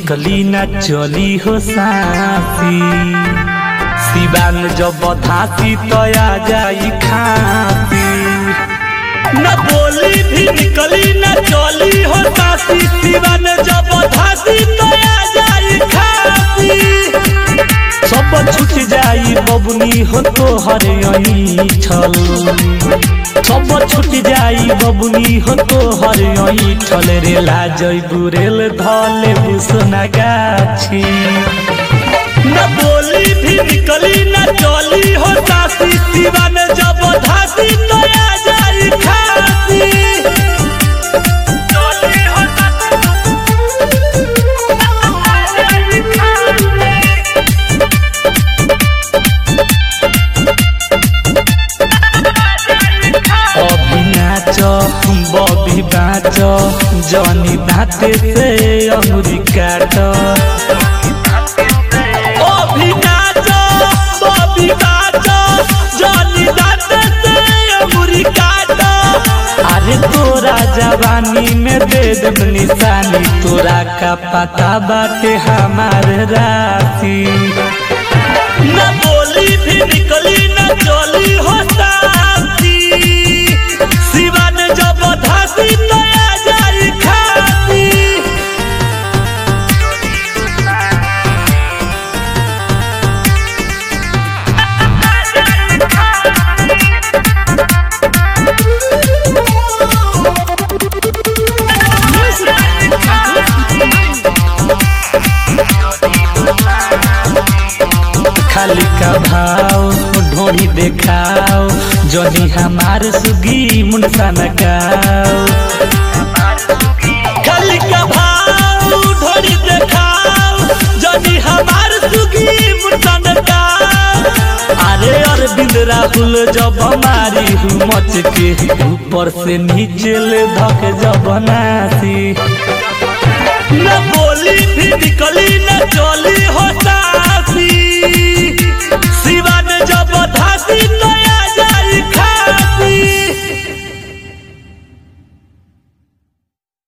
निकली ना चली हो सासी सिवान जब धासी तो आ जाई खासी न बोली भी निकली न चली हो सासी सिवान जब धासी तो आ जाई खासी सब छूट जाई बबुनी हो तो हर यही छल सब छूट जाई बबुनी हो तो हर यही छल रे लाजई बुरेल धले बुसना गाछी न बोली भी निकली न चली हो सासी सिवान जब धासी तो आ जाई खासी चली हो अभी नाच बबी बाच जनी दाते से अंगुरी काट अभी नाच बबी बाच जनी दाते से अंगुरी काट अरे तोरा जवानी में दे देब निशानी तोरा का पता बाटे हमार राशि न बोली भी निकली न चली हो साथी सिवान जब धासी तो आ जाई खाती खाली का भाव ढोड़ी देखाओ जनी हमार सुगी मुंडसा नगाओ खाली का भाव ढोड़ी देखाओ जनी हमार सुगी मुंडसा नगाओ अरे अरविंद राहुल जब हमारी हूँ मच के ऊपर से नीचे ले धक जब नासी न बोली भी निकली न चली होता